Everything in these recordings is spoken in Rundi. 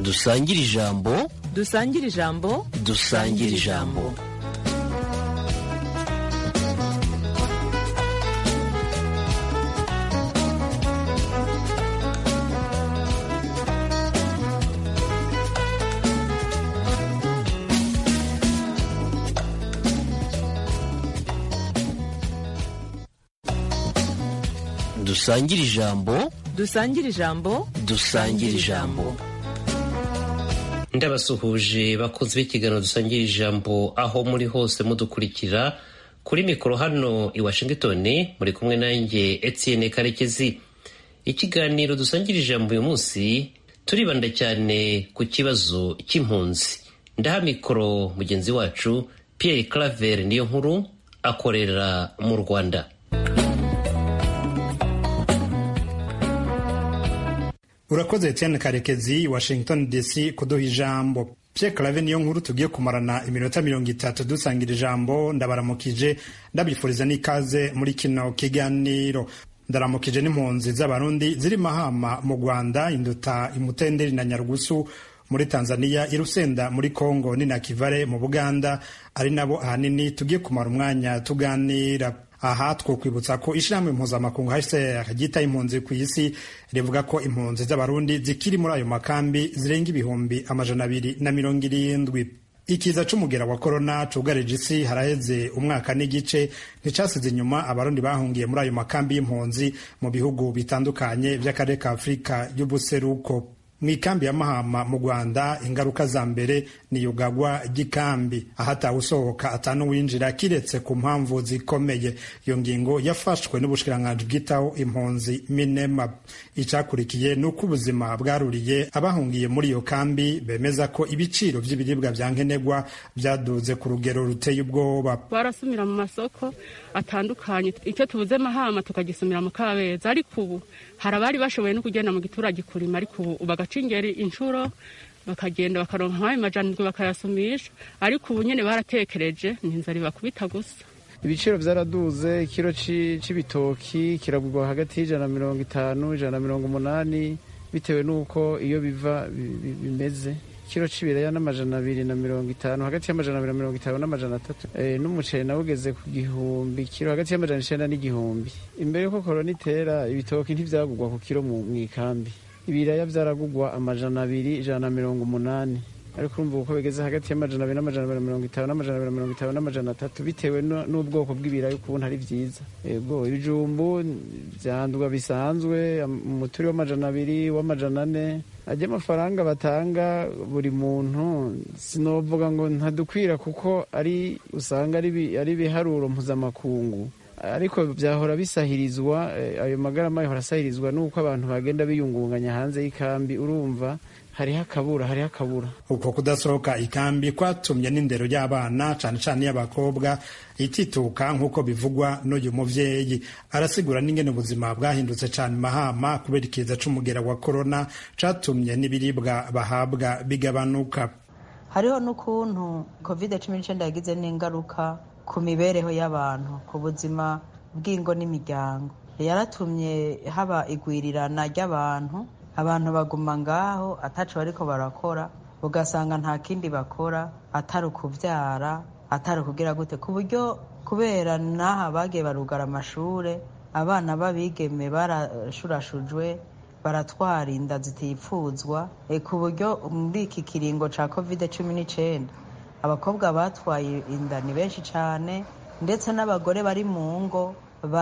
dusangire ijambo dusangire ijambo dusangire ijambo dusangire ijambo dusangire ijambo dusangire ijambo ndabasuhuje bakunze b'ikiganiro dusangira ijambo aho muri hose mudukurikira kuri mikoro hano i washington muri kumwe nanjye etienne karekezi ikiganiro dusangira ijambo uyu munsi turibanda cyane ku kibazo cy'impunzi ndaha mikoro mugenzi wacu pierre claver niyo nkuru akorera mu rwanda urakoze etienne karekezi washington dc kuduha ijambo pierre clave niyo nkuru tugiye kumarana iminota mirongo itatu dusangira ijambo ndabaramukije ndabifuriza n'ikaze muri kino kiganiro ndaramukije n'impunzi z'abarundi ziri mahama mu rwanda induta imutenderi na nyarugusu muri tanzania irusenda muri congo ni na kivare mu buganda ari nabo ahanini tugiye kumara umwanya tuganira aha twokwibutsa ko ishyirahamwe mpuzamakungu hcr ryita impunzi ku isi rivuga ko impunzi z'abarundi zikiri muri ayo makambi zirenga ibihumbi amajana abiri na mirongo irindwi ikiza c'umugera wa korona cugarije isi haraheze umwaka n'igice nticasize inyuma abarundi bahungiye muri ayo makambi y'impunzi mu bihugu bitandukanye vy'akarere ka afurika y'ubuseruko mu ikambi ya mahama mu rwanda ingaruka za mbere ni yugagwa ry'ikambi ahatawe usohoka atanu winjira kiretse ku mpamvu zikomeye iyo ngingo yafashwe n'ubushikiranganji bwitaho impunzi minema icakurikiye ni uko ubuzima bwaruriye abahungiye muri iyo kambi bemeza ko ibiciro by'ibiribwa bya nkenerwa byaduze ku rugero ruteye ubwoba barasumira mu masoko atandukanye icyo tubuze mahama tukagisumira mu kabeza ariko ubu hari abari bashoboye no kugenda mu giturage kurima ariko ubu bagaca ingeri inshuro bakagenda bakaronka nk'ayo majanirwe bakayasumisha ariko ubu nyine baratekereje ni inzara ibakubita gusa ibiciro byaraduze ikiro c'ibitoki kiragurwa hagati y'ijana na mirongo itanu ijana na mirongo umunani bitewe n'uko iyo biva bimeze ikiro c'ibiraya n'amajana abiri na mirongo itanu hagati y'amajana abiri na mirongo itanu n'amajana atatu n'umuceri nawe ugeze ku gihumbi kiro hagati y'amajana icenda n'igihumbi imbere y'uko korona itera ibitoki ntivyagurwa ku kiro mu ikambi ibiraya vyaragurwa amajana abiri ijana na mirongo umunani ariko urumva uko bigeze hagati y'amajana abiri n'amajana abiri na mirongo itanu n'amajana abiri na mirongo itanu n'amajana atatu bitewe n'ubwoko bw'ibiraya ukuntu ari vyiza yego ibijumbu vyandwa bisanzwe umuturi w'amajana abiri w'amajana ane ajya amafaranga batanga buri muntu sinovuga ngo ntadukwira kuko ari usanga ari ibiharuro mpuzamakungu ariko byahora bisahirizwa ayo magarama yahora asahirizwa n'uko abantu bagenda biyungunganya hanze y'ikambi urumva hariho akabura hariho akabura uko kudasohoka ikambi kwatumye n'indero y'abana cane cane y'abakobwa itituka nk'uko bivugwa n'uyu muvyeyi arasigura n'ingene ubuzima bwahindutse cane mahama kubera ikiza c'umugera wa korona catumye n'ibiribwa bahabwa bigabanuka hariho n'ukuntu covid cumi n'icenda yagize n'ingaruka ku mibereho y'abantu ku buzima bw'ingo n'imiryango yaratumye haba igwirirana ry'abantu abantu baguma ngaho ataco bariko barakora ugasanga nta kindi bakora atari ukuvyara atari ukugira gute ku buryo kubera n'aha bagiye barugara amashure abana b'abigeme barashurashujwe baratwara inda zitipfuzwa ku buryo muri iki kiringo ca covid cumi n'icenda abakobwa batwaye inda ni benshi cane ndetse n'abagore bari mu ngo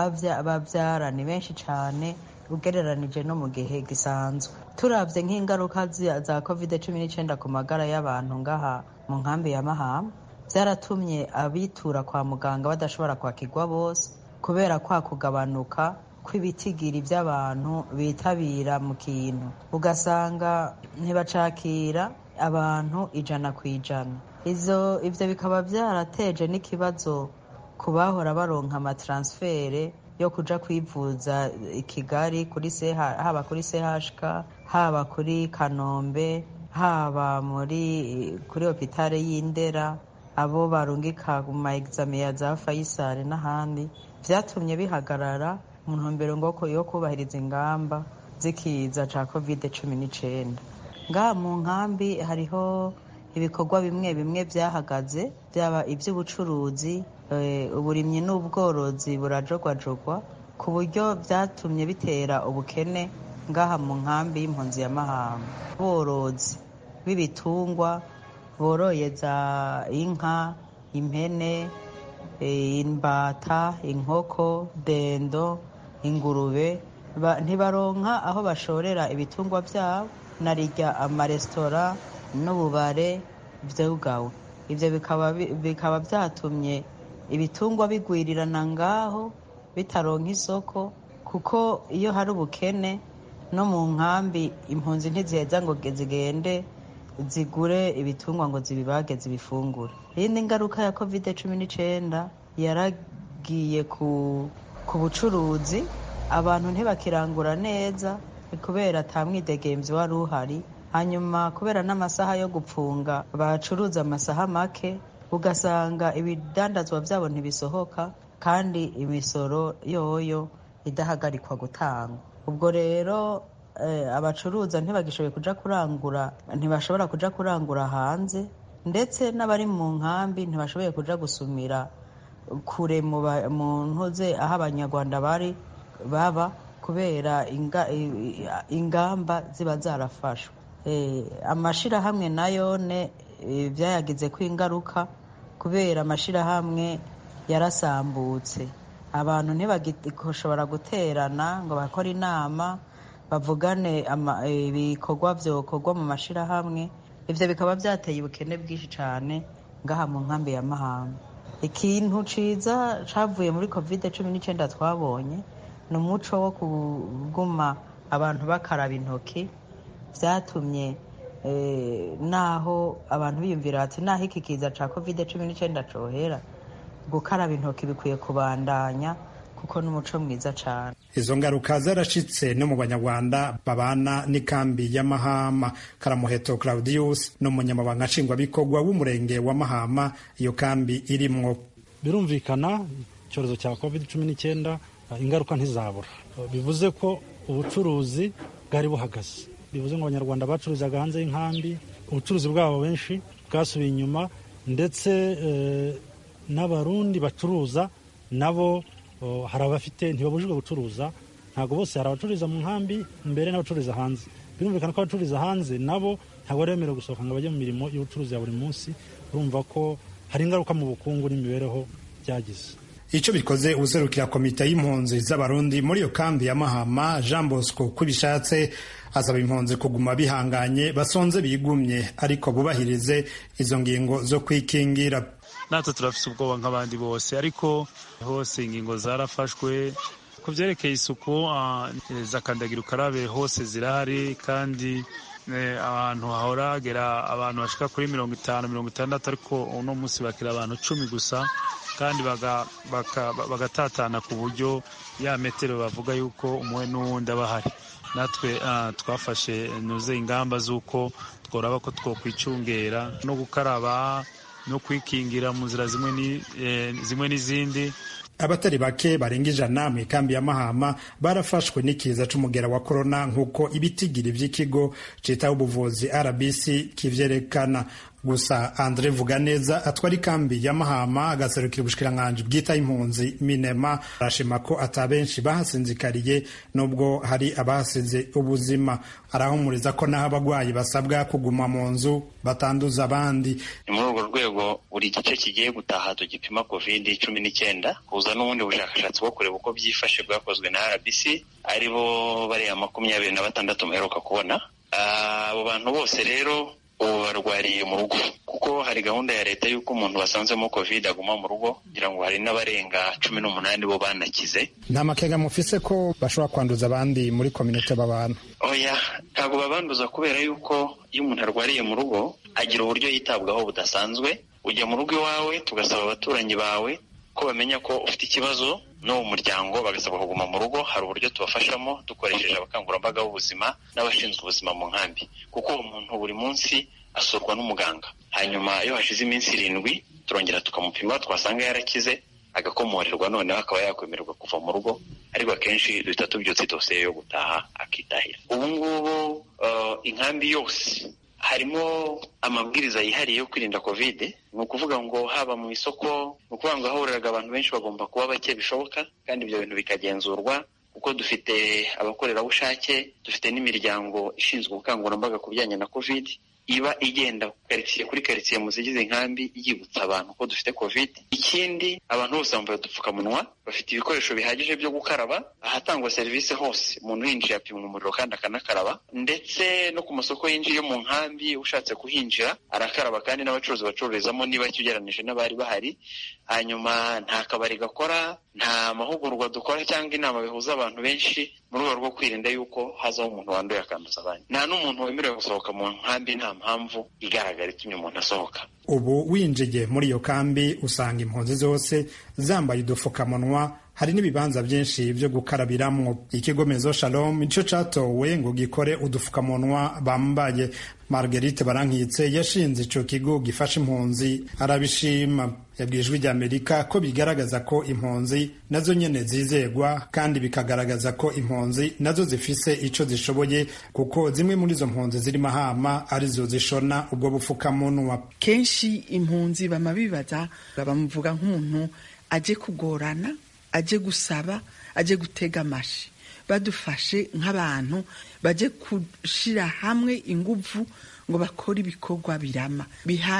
bavyara ni benshi cane ugereranije no mu gihe gisanzwe turavye nk'ingaruka za covid cumi n'icenda ku magara y'abantu ngaha mu nkambi ya mahama vyaratumye abitura kwa muganga badashobora kwakirwa bose kubera kwa kugabanuka kw'ibitigiri vy'abantu bitabira mu kintu ugasanga ntibacakira abantu ijana ku ijana ivyo bikaba vyarateje n'ikibazo ku bahora baronka amatransfere yo kuja kwivuza i Kigali kuri haba kuri CHK haba kuri Kanombe haba muri kuri hopitale y'Indera abo barungika mu ma examen ya za Faisal n'ahandi vyatumye bihagarara mu ntumbero ngo yo kubahiriza ingamba z'ikiza ca covid cumi n'icenda ngaha mu nkambi hariho ibikorwa bimwe bimwe byahagaze byaba iby'ubucuruzi uburimyi n'ubworozi burajogwajogwa ku buryo byatumye bitera ubukene ngaha mu nkambi y'impunzi ya mahama borozi b'ibitungwa boroye za inka impene imbata inkoko dendo ingurube ntibaronka aho bashorera ibitungwa byabo narirya amaresitora n'ububare byugawe ibyo bikaba byatumye ibitungwa bigwirirana ngaho bitaronka isoko kuko iyo hari ubukene no mu nkambi impunzi ntiziheza ngo zigende zigure ibitungwa ngo zibibage zibifungure iyindi ngaruka ya kovide cumi n'icyenda yaragiye ku bucuruzi abantu ntibakirangura neza kubera atamwidegemvyi wari uhari hanyuma kubera n'amasaha yo gupfunga bacuruza amasaha make ugasanga ibidandazwa byabo ntibisohoka kandi imisoro yoyo idahagarikwa gutangwa ubwo rero abacuruza ntibagishoboye kuja kurangura ntibashobora kuja kurangura hanze ndetse n'abari mu nkambi ntibashoboye kuja gusumira kure mu ntuze aho abanyarwanda bari baba kubera ingamba ziba zarafashwe amashirahamwe nayo ne byayagize ko ingaruka kubera amashirahamwe yarasambutse abantu ntibagishobora guterana ngo bakore inama bavugane ibikorwa byokorwa mu mashirahamwe ibyo bikaba byateye ubukene bwinshi cyane ngaha mu nkambi ya mahanga ikintu ciza cavuye muri covid cumi n'icyenda twabonye ni umuco wo kuguma abantu bakaraba intoki byatumye naho abantu biyumvira bati naho iki kiza cya covid cumi n'icyenda cohera gukaraba intoki bikwiye kubandanya kuko n'umuco mwiza cyane izo ngaruka zarashitse no mu banyarwanda babana n'ikambi ya mahama karamuheto claudius ni umunyamabanga nshingwabikorwa w'umurenge wa mahama iyo kambi irimwo birumvikana icyorezo cya covid cumi n'icyenda ingaruka ntizabura bivuze ko ubucuruzi bwari buhagaze bivuze ngo abanyarwanda bacururizaga hanze y'inkambi ubucuruzi bwabo benshi bwasubiye inyuma ndetse n'abarundi bacuruza nabo hari abafite ntibabujijwe gucuruza ntabwo bose hari abacururiza mu nkambi mbere n'abacururiza hanze birumvikana ko abacururiza hanze nabo ntabwo bari bemerewe gusohoka ngo bajye mu mirimo y'ubucuruzi ya buri munsi urumva ko hari ingaruka mu bukungu n'imibereho byagize icyo bikoze userukira komite y'impunzi z'abarundi muri iyo kambi ya mahama jean bosco ko bishatse asaba impunzi kuguma bihanganye basonze bigumye ariko bubahirize izo ngingo zo kwikingira natwe turafite ubwoba nk'abandi bose ariko hose ingingo zarafashwe ku byerekeye isuku za kandagira ukarabe hose zirahari kandi ahantu hahora hagera abantu bashika kuri mirongo itanu mirongo itandatu ariko uno munsi bakira abantu cumi gusa kandi bagatatana ku buryo ya metero bavuga yuko umwe n'uwundi aba ahari natwe twafashe nuze ingamba z'uko tworaba ko twokwicungera no gukaraba no kwikingira mu nzira zimwe n'izindi abatari bake barenga ijana mu ikambi ya mahama barafashwe n'ikiza c'umugera wa korona nk'uko ibitigiri vy'ikigo citaho ubuvuzi rbc kivyerekana gusa andre vuganeza atwara ikambi ya mahama agaserukira ubushikiranganji bwitaho impunzi minema arashima ko ata benshi bahasinzikariye nubwo hari abahasize ubuzima arahumuriza ko n'aho abagwayi basabwa kuguma mu nzu batanduza abandi ni muri urwo rwego buri gice kigiye gutaha tugipima covid cumi n'icyenda kuza n'ubundi bushakashatsi bwo kureba uko byifashe bwakozwe na rbc ari bo bariya makumyabiri na batandatu muheruka kubona abo bantu bose rero ubu barwariye mu rugo kuko hari gahunda ya leta y'uko umuntu wasanzemo covid aguma mu rugo kugira ngo hari n'abarenga cumi n'umunani bo banakize nta makenga mufise ko bashobora kwanduza abandi muri kominote babana oya ntabwo babanduza kubera yuko iyo umuntu arwariye mu rugo agira uburyo yitabwaho budasanzwe ujya mu rugo iwawe tugasaba abaturanyi bawe ko bamenya ko ufite ikibazo no mu muryango bagasabwa kuguma mu rugo hari uburyo tubafashamo dukoresheje abakangurambaga b'ubuzima n'abashinzwe ubuzima mu nkambi kuko uwo muntu buri munsi asurwa n'umuganga hanyuma iyo hashize iminsi irindwi turongera tukamupima twasanga yarakize agakomorerwa noneho akaba yakwemererwa kuva mu rugo ariko akenshi duhita tubyutse dosiye yo gutaha akitahira ubu ngubu inkambi yose harimo amabwiriza yihariye yo kwirinda kovide ni ukuvuga ngo haba mu isoko ni ukuvuga ngo ahahuriraga abantu benshi bagomba kuba bake bishoboka kandi ibyo bintu bikagenzurwa kuko dufite abakorerabushake dufite n'imiryango ishinzwe ubukangurambaga ku bijyanye na kovide iba igenda karitsiye kuri karitsiye mu zigize inkambi yibutsa abantu ko dufite covid ikindi abantu bose bambaye udupfukamunwa bafite ibikoresho bihagije byo gukaraba ahatangwa serivisi hose umuntu yinjiye apimwa umuriro kandi akanakaraba ndetse no ku masoko yinjiye mu nkambi ushatse kuhinjira arakaraba kandi n'abacuruzi bacururizamo niba ugereranije n'abari bahari hanyuma nta kabari gakora nta mahugurwa dukora cyangwa inama bihuza abantu benshi mu rwego rwo kwirinda yuko hazaho umuntu wanduye akanduza abandi nta n'umuntu wemerewe gusohoka mu nkambi nta mpamvu igaragara itumye umuntu asohoka ubu winjiye muri iyo kambi usanga impunzi zose zambaye udupfukamunwa hari n'ibibanza byinshi byo gukarabiramwo ikigo mezo shalom nicyo catowe ngo gikore udupfukamunwa bambaye marguerite barankitse yashinze ico kigo gifasha impunzi arabishima yabwiye ijwi ry'amerika ko bigaragaza ko impunzi nazo nyene zizegwa kandi bikagaragaza ko impunzi nazo zifise ico zishoboye kuko zimwe muri izo mpunzi ziri mahama arizo zishona ubwo bupfukamunwa kenshi impunzi bama bibaza bamuvuga nk'umuntu aje kugorana aje gusaba aje gutega amashi badufashe nk'abantu baje gushira hamwe inguvu ngo bakore ibikorwa birama biha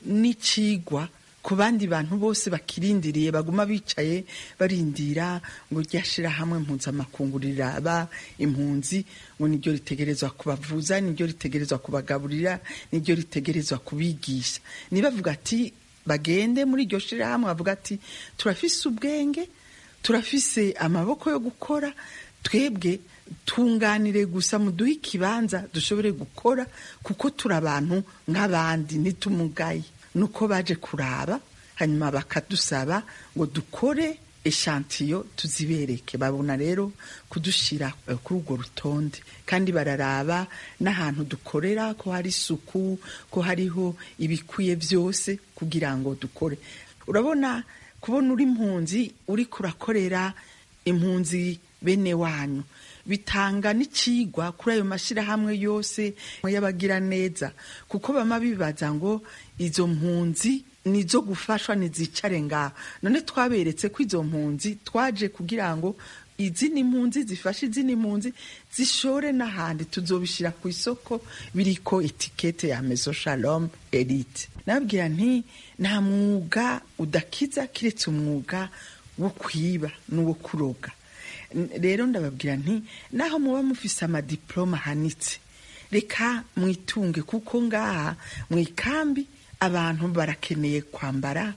n'icigwa ku bandi bantu bose bakirindiriye baguma bicaye barindira ngo ryashira hamwe mpuzamakungu riraba impunzi ngo niryo ritegerezwa kubavuza niryo ritegerezwa kubagaburira niryo ritegerezwa kubigisha nibavuga ati bagende muri iryo shirahamwe bavuga ati turafise ubwenge turafise amaboko yo gukora twebwe tunganire gusa muduhe ikibanza dushobore gukora kuko turi abantu nk'abandi ntitumugaye nuko baje kuraba hanyuma bakadusaba ngo dukore eshantiyo tuzibereke babona rero kudushyira kuri urwo rutonde kandi bararaba n'ahantu dukorera ko hari isuku ko hariho ibikwiye byose kugira ngo dukore urabona kubona uri impunzi uri kurakorera impunzi bene wanyu bitanga n'ikigwa kuri ayo mashyirahamwe yose y'abagira neza kuko bama bibaza ngo izo mpunzi nizo gufashwa ntizicare ngaho none twaberetse ko izo mpunzi twaje kugira ngo izindi mpunzi zifashe izindi mpunzi zishore n'ahandi tuzobishyira ku isoko biriko etikete ya mezo shalom elite nababwira nti nta mwuga udakiza kiretse umwuga wo kwiba n'uwo kuroga rero ndababwira nti naho muba mufise amadiploma ahanitse reka mwitunge kuko ngaha mu ikambi abantu barakeneye kwambara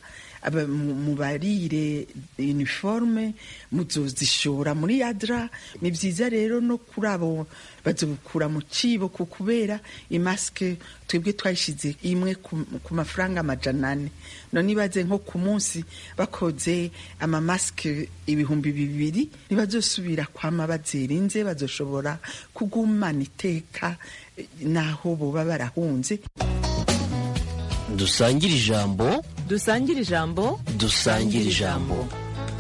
mubarire uniforme muzozishora muri yadra ni byiza rero no kuri abo bazobukura mu cibo ku kubera imasike twebwe twayishize imwe ku mafaranga amajana ane none ibaze nko ku munsi bakoze amamasike ibihumbi bibiri ntibazosubira kwama bazirinze bazoshobora kugumana iteka naho boba barahunze dusangire ijambo dusangire ijambo dusangire ijambo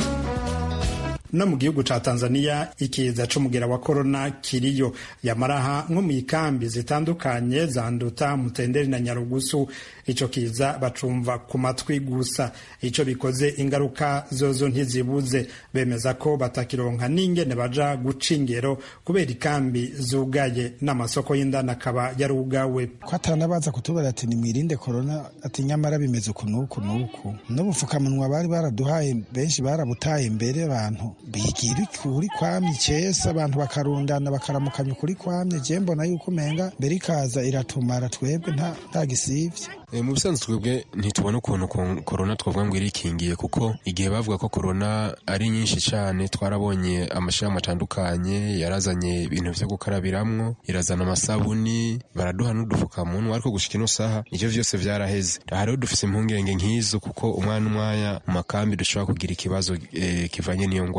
no mu gihugu ca tanzania ikiza c'umugera wa korona kiriyo yamaraha nko mu ikambi zitandukanye zanduta mutenderi na nyarugusu ico kiza bacumva ku matwi gusa ico bikoze ingaruka zozo ntizibuze bemeza ko batakironka n'ingene baja guca ingero kubera ikambi zugaye n'amasoko y'indani akaba yarugawe ko atanabaza kutubara ati nimwirinde korona ati nyamara bimeze uku n'uku n'uku n'ubupfukamunwa bari baraduhaye benshi barabutaye imbere abantu bigira ukuri kwamye icesa abantu bakarundana bakaramukanya ukuri kwamye je mbona yuko umenga mbere ikaza iratumara twebwe nta gisivye mu bisanzwe twebwe ntitubona ukuntu korona twavuga ngo irikingiye kuko igihe bavuga ko korona ari nyinshi cyane twarabonye amashirahamwe atandukanye yarazanye ibintu vyo gukarabiramwo irazana amasabuni baraduha n'udupfukamunwa ariko gushika ino saha ivyo vyose vyaraheze hariho dufise impungenge nk'izo kuko umwana umwanya mu makambi dushobora kugira ikibazo eh, kivanye n'iyo ngwara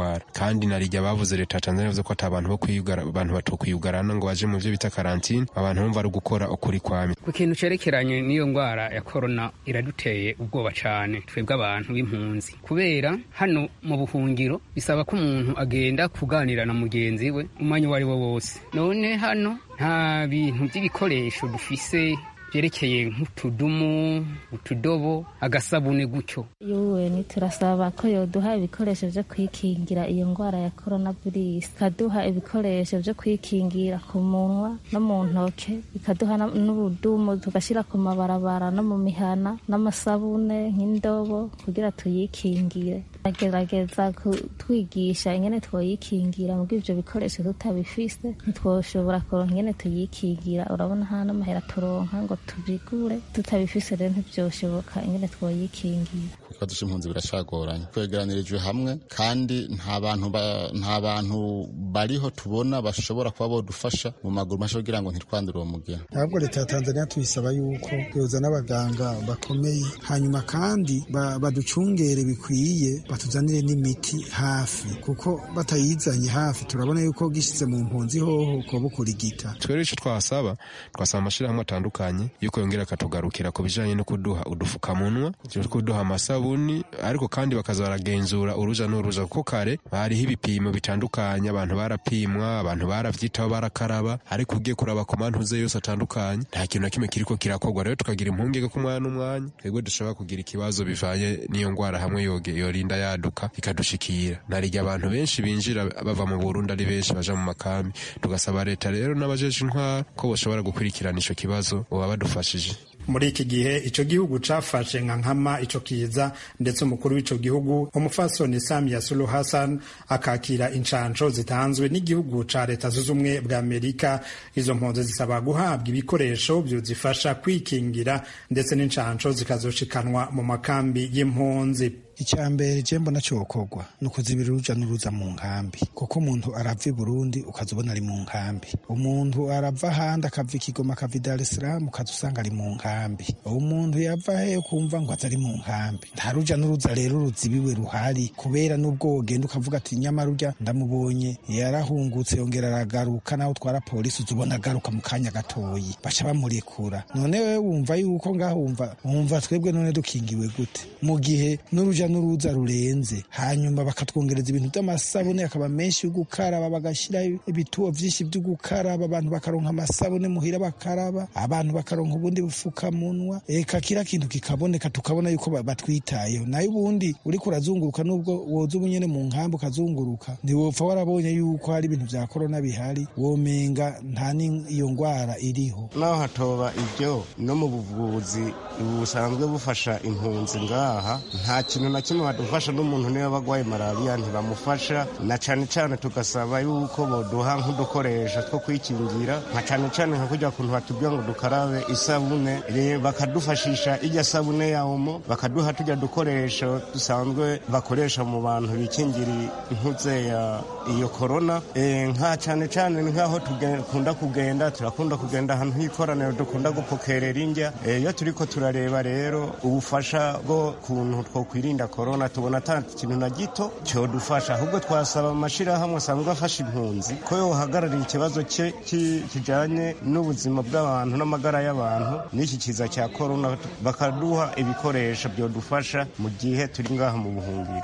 ngwara kandi narijya bavuze leta ya Tanzania yavuze ko ata abantu bo kwiyugara abantu batokwiyugarana ngo baje mu byo bita karantine abantu bumva ari gukora ukuri kwami ku kintu cerekeranye n'iyo ngwara ya korona iraduteye ubwoba cane twebwe abantu b'impunzi kubera hano mu buhungiro bisaba ko umuntu agenda kuganira na mugenzi we umwanya uwo ari wo wose none hano nta bintu by'ibikoresho dufise byerekeye nk'utudumu utudobo agasabune gutyo yuweni turasaba ko yoduha ibikoresho byo kwikingira iyo ndwara ya korona virusi ikaduha ibikoresho byo kwikingira ku munwa no mu ntoke ikaduha n'ubudumu tugashyira ku mabarabara no mu mihana n'amasabune nk'indobo kugira tuyikingire agerageza kutwigisha ingene twoyikingira mu ibyo bikoresho tutabifise ntitwoshobora kuronka ingene tuyikingira urabona nta n'amahera turonka ngo tubigure tutabifise rero ntibyoshoboka ingene twoyikingira ikibazo c'impunzi biracagoranye twegeranirijwe hamwe kandi nta bantu nta bantu bariho tubona bashobora kuba bodufasha mu maguru masha kugira ngo ntitwandure uwo mugera ahubwo leta ya tanzania tuyisaba yuko yoza n'abaganga bakomeye hanyuma kandi baducungere bikwiye batuzanire n'imiti hafi kuko batayizanye hafi turabona yuko gishyize mu mpunzi hoho ko bukurigita twere ico twasaba twasaba amashirahamwe atandukanye yuko yongera akatugarukira ku bijanye no kuduha udufukamunwa kuduha amasabuni ariko kandi bakaza baragenzura uruja n'uruza kuko kare hariho ibipimo bitandukanye abantu barapimwa abantu baravyitaho barakaraba ariko ugiye kuraba ku mantuze yose atandukanye nta kintu na kimwe kiriko kirakorwa rero tukagira impungenge ko umwanya n'umwanya twebwe dushobora kugira ikibazo bivanye n'iyo ngwara hamwe yoge yorinda yaduka ikadushikira narirya abantu benshi binjira bava mu Burundi ari benshi baja mu makambi tugasaba leta rero n'abajeje intwara ko boshobora gukurikirana ico kibazo boba badufashije muri iki gihe ico gihugu cafashe nka nkama ico kiza ndetse umukuru w'ico gihugu umufasoni Samia Suluhu Hassan akakira incanco zitanzwe n'igihugu ca leta zunze ubumwe bwa Amerika izo mpunzi zisaba guhabwa ibikoresho vyozifasha kwikingira ndetse n'incanco zikazoshikanwa mu makambi y'impunzi icya mbere je mbona cokorwa ni ukuzibira uruja n'uruza mu nkambi kuko umuntu arava i burundi ukaza ubona ari mu nkambi umuntu arava ahandi akava i kigoma akava i dar es salaam ukaza usanga ari mu nkambi umuntu yava he ukumva ngo aza ari mu nkambi nta ruja n'uruza rero ruzibiwe ruhari kubera n'ubwo wogenda ukavuga ati nyamara urya ndamubonye yarahungutse yongera aragaruka naho utwara polisi uza ubona agaruka mu kanya gatoyi baca bamurekura none wewe wumva yuko ngaho wumva wumva twebwe none dukingiwe gute mu gihe n'uruja n'uruza rurenze hanyuma bakatwongereza ibintu by'amasabune akaba menshi yo gukaraba bagashyiraho ibituo byinshi byo gukaraba abantu bakaronka amasabune muhira bakaraba abantu bakaronka ubundi bufukamunwa eka kira kintu kikaboneka tukabona yuko batwitayeho nayo ubundi uriko urazunguruka nubwo woza ubunyene mu nkambi ukazunguruka ntiwopfa warabonye yuko hari ibintu vya korona bihari womenga nta n'iyo ngwara iriho naho hatoba ibyo no mu buvuzi busanzwe bufasha impunzi ngaha nta kintu na kimwe badufasha n'umuntu niba bagwaye malariya ntibamufasha na cane cane tugasaba yuko boduha nk'udukoresho two kwikingira nka cane cane nka kurya kuntu batubwira ngo dukarabe isabune bakadufashisha irya sabune ya omo bakaduha turya dukoresho dusanzwe bakoresha mu bantu bikingira intuze ya iyo korona nka cane cane nk'aho dukunda kugenda turakunda kugenda ahantu h'ikoraniro dukunda gupokerera indya iyo turiko turareba rero ubufasha bwo kuntu twokwirinda korona tubona ata kintu na gito cyodufasha ahubwo twasaba amashirahamwe asanzwe afasha impunzi ko yohagararira ikibazo cye kijanye n'ubuzima bw'abantu n'amagara y'abantu n'iki kiza cya korona bakaduha ibikoresho byodufasha mu gihe turi ngaha mu buhungiro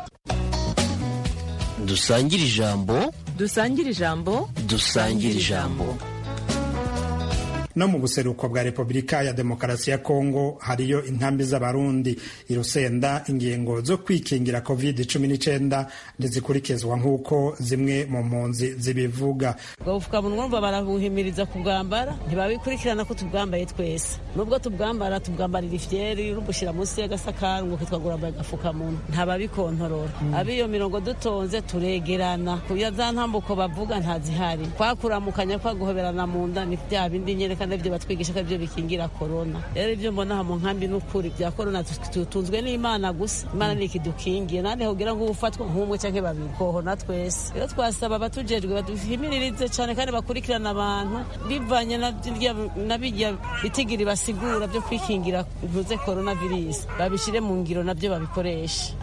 dusangire ijambo dusangire ijambo dusangire ijambo no mu buseruko bwa repubulika ya demokarasi ya kongo hariyo inkambi z'abarundi irusenda ingingo zo kwikingira covid cumi n'icyenda ntizikurikizwa nk'uko zimwe mu mpunzi zibivuga ubwo bufukamunwa urumva barabuhimiriza kubwambara ntibabikurikirana ko tubwambaye twese nubwo tubwambara tubwambarira ifyeri rubushyira munsi y'agasakari ngo kitwa gurambaye agafukamunwa ntababikontorora ab'iyo mirongo dutonze turegerana kuya za ntambuko bavuga ntazihari kwakuramukanya kwaguhoberana mu nda ni bya bindi nyereka kandi ibyo batwigisha ko ibyo bikingira korona rero ibyo mbona aha mu nkambi n'ukuri bya korona tutunzwe n'imana gusa imana ni ikidukingiye nandi kugira ngo ufatwe nk'umwe cyangwa babiri kohona twese rero twasaba abatujejwe baduhimiririze cyane kandi bakurikirana abantu bivanye na bijya bitigiri basigura byo kwikingira bivuze korona virusi babishyire mu ngiro nabyo babikoresha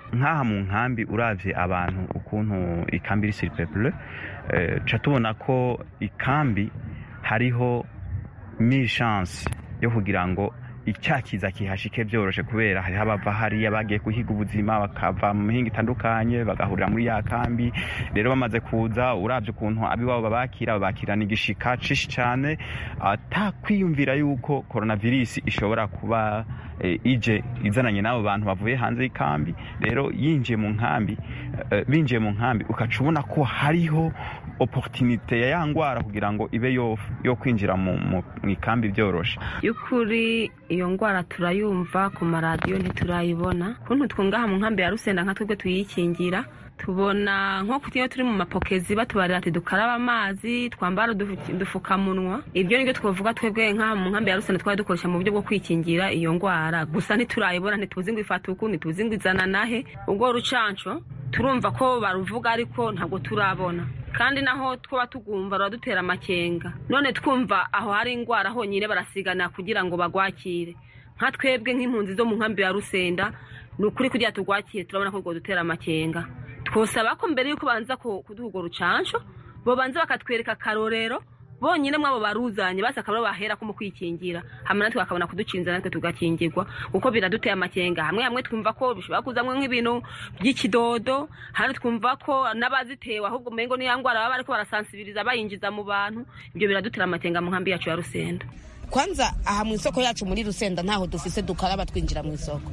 nk'aha mu nkambi uravye abantu ukuntu ikambi iri sur peuple ca tubona ko ikambi hariho mille chance yo kugira ngo icyakiza kihashike byoroshe kubera hariho abava hariya bagiye guhiga ubuzima bakava mu mihinga itandukanye bagahurira muri ya kambi rero bamaze kuza urabye ukuntu abiwabo babakira babakirana igishika cishi cyane atakwiyumvira yuko coronavirus ishobora kuba e, ije izananye n'abo bantu bavuye hanze y'ikambi rero yinjiye mu nkambi e, binjiye mu nkambi ukaca ubona ko hariho opportunité ya ya ngwara kugira ngo ibe yo, yo kwinjira mu ikambi byoroshe y'ukuri iyo ngwara turayumva ku maradiyo ntiturayibona kuntu twungaha mu nkambi ya rusenda nka twebwe tuyikingira tubona nko kutiyo turi mu mapokezi batubarira ati dukaraba amazi twambara udufukamunwa ibyo nibyo twavuga twebwe nk'aha mu nkambi ya rusenda twari dukoresha mu buryo bwo kwikingira iyo ngwara gusa ntiturayibona ntituzi ngo ifata uku ntituzi ngo izana nahe ubwo rucanco turumva ko baruvuga ariko ntabwo turabona kandi naho twaba tugumva ruradutera amakenga none twumva aho hari indwara honyine barasigana kugira ngo bagwakire nka twebwe nk'impunzi zo mu nkambi ya rusenda ni ukuri kugira tugwakire turabona ko rwo dutera amakenga twosaba ko mbere y'uko banza kuduha urwo rucanco bobanza bakatwereka akarorero bonyine mwabo baruzanye basi akaba bahera ko mu kwikingira hamwe natwe bakabona kuducinza natwe tugakingirwa kuko biraduteye amakenga hamwe hamwe twumva ko bishobora kuzamwo nk'ibintu by'ikidodo handi twumva ko n'abazitewe ahubwo umengo niya ngwara baba bariko barasansibiriza bayinjiza mu bantu ibyo biradutera amakenga mu nkambi yacu ya rusenda kwanza aha mu isoko yacu muri rusenda ntaho dufise dukaraba twinjira mu isoko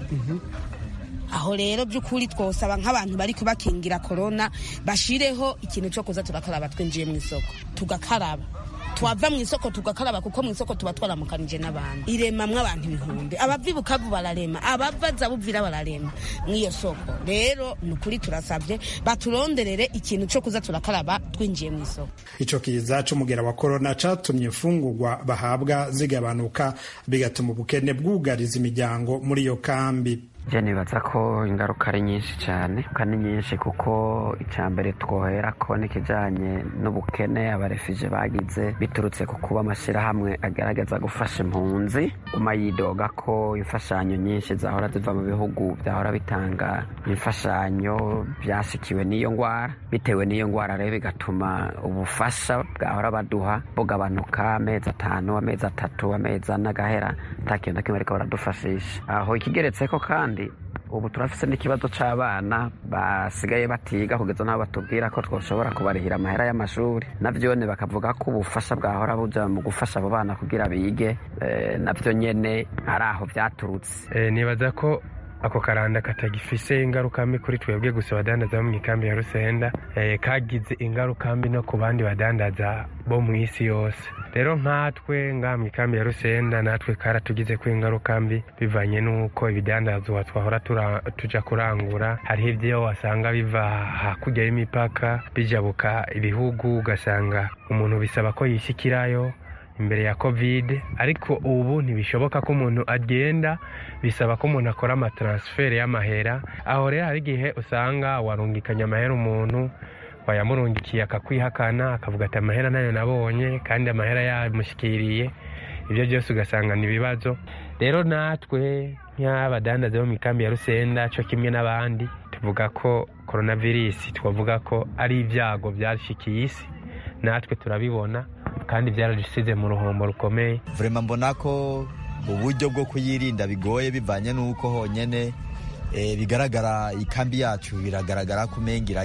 aho rero by'ukuri twosaba nk'abantu bari kubakingira korona bashireho ikintu cyo kuza turakaraba twinjiye mu isoko tugakaraba twava mu isoko tugakaraba kuko mu isoko tuba twaramukanije n'abantu iremamwo abantu ibihumbi abava ibukavu bararema abava zabuvira bararema mw'iyo soko rero ni ukuri turasabye baturonderere ikintu cyo kuza turakaraba twinjiye mu isoko ico kiza c'umugera wa korona catumye imfungurwa bahabwa zigabanuka bigatuma ubukene bwugariza imiryango muri iyo kambi je nibaza ko ingaruka ari nyinshi cyane kandi nyinshi kuko icya mbere twohera ko n'ikijyanye n'ubukene abarefije bagize biturutse ku kuba amashyirahamwe agaragaza gufasha impunzi uma yidoga ko imfashanyo nyinshi zahora ziva mu bihugu byahora bitanga imfashanyo byashikiwe n'iyo ndwara bitewe n'iyo ndwara rero bigatuma ubufasha bwahora baduha bugabanuka amezi atanu amezi atatu amezi ane agahera nta kintu na kimwe ariko baradufashisha aho ikigeretse ko kandi ubu turafise n'ikibazo c'abana basigaye batiga kugeza n'aho batubwira ko twoshobora kubarihira amahera y'amashuri navyone bakavuga ko ubufasha bwahora buja mu gufasha abo bana kugira bige e, navyo nyene ari aho vyaturutse e, nibaza ko ako karanda katagifise ingaruka mbi kuri twebwe gusa badandaza bo mu ikambi ya rusenda e, kagize ingaruka mbi no ku bandi badandaza bo mu isi yose rero nkatwe ngaha mu ikambi ya rusenda natwe karatugize ko ingaruka mbi bivanye n'uko ibidandazwa twahora tuja kurangura hariho ibyo wasanga biva hakurya y'imipaka bijabuka ibihugu ugasanga umuntu bisaba ko yishyikirayo imbere ya covid ariko ubu ntibishoboka ko umuntu agenda bisaba ko umuntu akora amataransiferi y'amahera aho rero hari igihe usanga warungikanya amahera umuntu wayamurungikiye akakwihakana akavuga ati amahera nayo nabonye kandi amahera yamushyikiriye ibyo byose ugasanga ni ibibazo rero natwe nk'abadandaza bo mu ikambi ya rusenda cyo kimwe n'abandi tuvuga ko coronavirus twavuga ko ari ibyago byashikiye isi natwe turabibona kandi byaradusize mu ruhombo rukomeye vrema mbona ko uburyo bwo kuyirinda bigoye bivanye n'uko honyine bigaragara ikambi yacu biragaragara ko umenga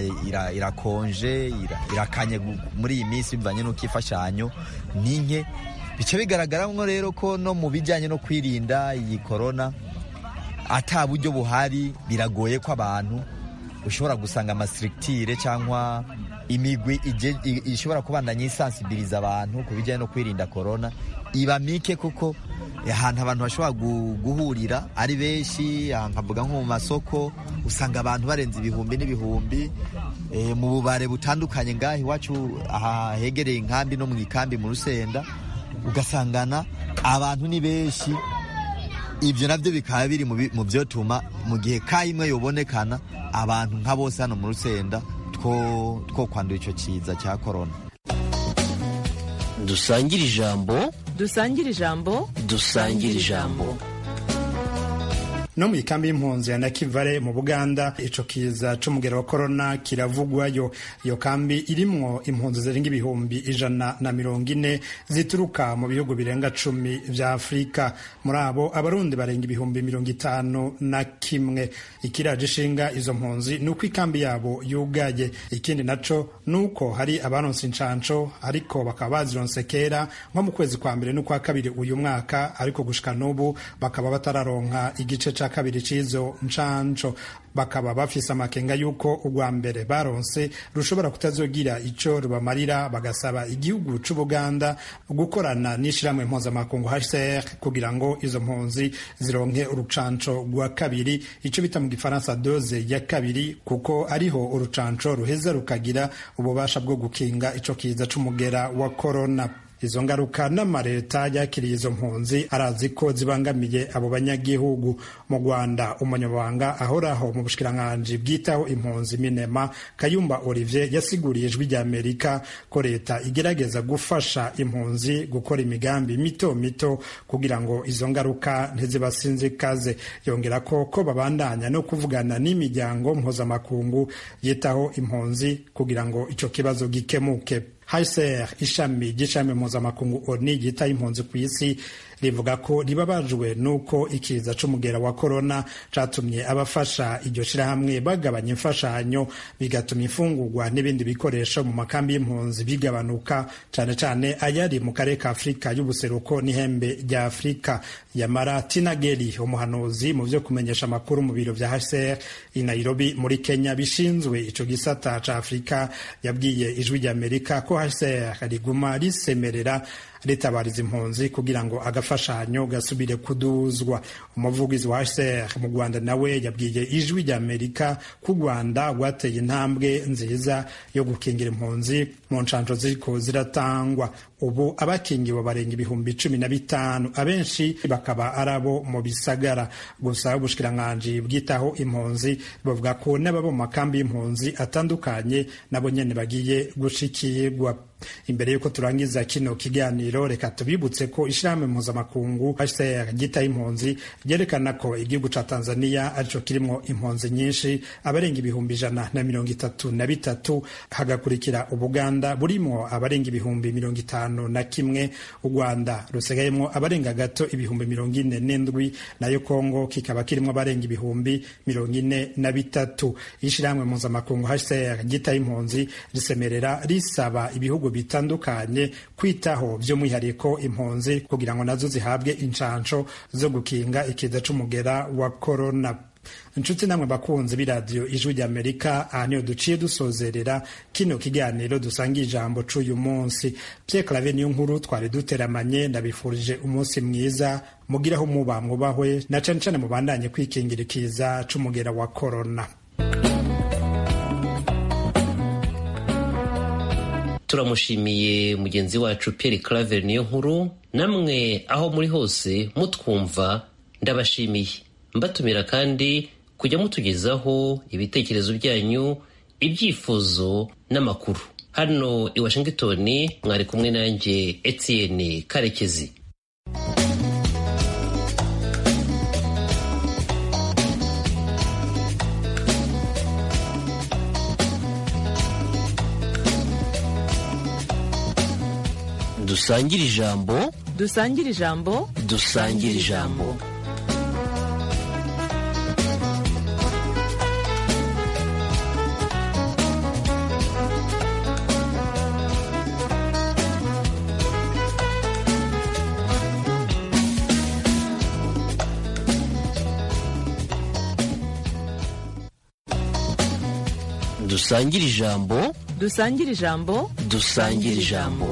irakonje irakanye muri iyi minsi bivanye n'uko imfashanyo ni nke bica bigaragaramo rero ko no mu bijyanye no kwirinda iyi korona ata buryo buhari biragoye ko abantu ushobora gusanga amasirikitire cyangwa imigwi ishobora kubandanya isansibiriza abantu ku bijyanye no kwirinda korona iba mike kuko ahantu abantu bashobora guhurira ari benshi nkavuga nko mu masoko usanga abantu barenze ibihumbi n'ibihumbi mu bubare butandukanye ngaho iwacu aha hegereye inkambi no mu ikambi mu rusenda ugasangana abantu ni benshi ibyo nabyo bikaba biri mu byotuma mu gihe ka imwe yobonekana abantu nka bose hano mu rusenda two kwandura icyo kiza cya korona dusangire ijambo dusangire ijambo dusangire ijambo no mu ikambi y'impunzi ya nakivale mu buganda ico kiza c'umugero wa korona kiravugwayo iyo kambi irimwo impunzi zirenga ibihumbi ijana na mirongo ine zituruka mu bihugu birenga cumi vya afurika muri abo abarundi barenga ibihumbi mirongo itanu na kimwe ikiraje ishinga izo mpunzi ni uko ikambi yabo yugaye ikindi naco ni uko hari abaronse incanco ariko bakaba bazironse kera nko mu kwezi kwa mbere n'ukwa kabiri uyu mwaka ariko gushika n'ubu bakaba batararonka igice ca kabiri c'izo ncanco bakaba bafise amakenga yuko urwa mbere baronse rushobora kutazogira ico rubamarira bagasaba igihugu c'ubuganda gukorana n'ishirahamwe mpuzamakungu HCR kugira ngo izo mpunzi zironke urucanco rwa kabiri ico bita mu gifaransa doze ya kabiri kuko ariho urucanco ruheza rukagira ububasha bwo gukinga ico kiza c'umugera wa korona izo ngaruka n'amareta yakiriye izo mpunzi arazi ko zibangamiye abo banyagihugu mu rwanda umunyamabanga ahoraho mu bushikiranganji bwitaho impunzi minema kayumba olivier yasiguriye ijwi ry'amerika ko leta igerageza gufasha impunzi gukora imigambi mito mito kugira ngo izo ngaruka ntizibasinzikaze yongera ko ko babandanya no kuvugana n'imiryango mpuzamakungu yitaho impunzi kugira ngo ico kibazo gikemuke HCR ishami ry'ishami mpuzamakungu ONU ryita impunzi ku isi rivuga ko ribabajwe n'uko ikiza c'umugera wa korona catumye abafasha iryo shirahamwe bagabanya imfashanyo bigatuma imfungurwa n'ibindi bikoresho mu makambi y'impunzi bigabanuka cane cane ayari mu karere ka afurika y'ubuseruko n'ihembe rya afurika yamara tinageri umuhanuzi mu vyo kumenyesha amakuru mu biro vya HCR i Nairobi muri Kenya bishinzwe ico gisata ca Afurika yabwiye ijwi ry'Amerika ko HCR riguma risemerera ritabariza impunzi kugira ngo agafashanyo gasubire kuduzwa umuvugizi wa HCR mu Rwanda nawe yabwiye ijwi rya Amerika ko u Rwanda rwateye intambwe nziza yo gukingira impunzi mu nshanjo ziriko ziratangwa ubu abakingiwe barenga ibihumbi cumi na bitanu abenshi bakaba ari abo mu bisagara gusa ubushikiranganji bwitaho impunzi bavuga ko n'ababa mu makambi y'impunzi atandukanye nabo nyene bagiye gushikirwa imbere y'uko turangiza kino kiganiro reka tubibutse ko ishirahamwe mpuzamakungu HCR ryitaho impunzi ryerekana ko igihugu ca Tanzania arico kirimwo impunzi nyinshi abarenga ibihumbi ijana na mirongo itatu na bitatu hagakurikira Ubuganda burimwo abarenga ibihumbi mirongo itanu na kimwe u Rwanda rusigayemwo abarenga gato ibihumbi mirongo ine n'indwi nayo Kongo kikaba kirimwo abarenga ibihumbi mirongo ine na bitatu ishirahamwe mpuzamakungu HCR ryitaho impunzi risemerera risaba ibihugu bitandukanye kwitaho by'umwihariko impunzi kugira ngo nazo zihabwe inshansho zo gukinga ikiza c'umugera wa korona inshuti namwe bakunzi b'iradiyo ijwi ry'amerika aha niyo duciye dusozerera kino kiganiro dusanga ijambo c'uyu munsi pye clave niyo nkuru twari duteramanye ndabifurije umunsi mwiza mugiraho muba mwubahwe na cane cane mubandanye kwikingira ikiza c'umugera wa korona turamushimiye mugenzi wacu Pierre Claver niyo nkuru namwe aho muri hose mutwumva ndabashimiye mbatumira kandi kujya mutugezaho ibitekerezo byanyu ibyifuzo n'amakuru hano i Washington mwari kumwe nanjye Etienne Karekezi dusangire ijambo dusangire ijambo dusangire ijambo dusangire ijambo dusangire ijambo dusangire ijambo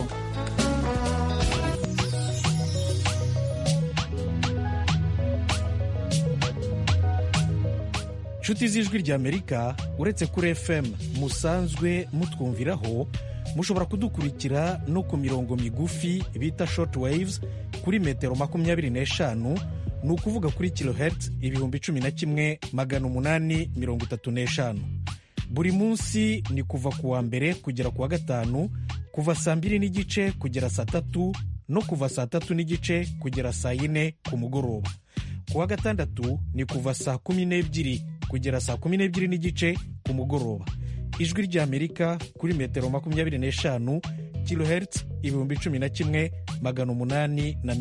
inshuti z'ijwi ry'amerika uretse kuri fm musanzwe mutwumviraho mushobora kudukurikira no ku mirongo migufi bita short waves kuri metero makumyabiri n'eshanu ni ukuvuga kuri kilohertz ibihumbi cumi na kimwe magana umunani mirongo itatu n'eshanu buri munsi ni kuva ku wa mbere kugera ku wa gatanu kuva saa mbiri n'igice kugera saa tatu no kuva saa tatu n'igice kugera saa yine ku mugoroba ku wa gatandatu ni kuva saa kumi n'ebyiri kugera saa kumi n'ebyiri n'igice ku mugoroba ijwi ry'amerika kuri metero makumyabiri n'eshanu kilohertz ibihumbi cumi na kimwe magana umunani na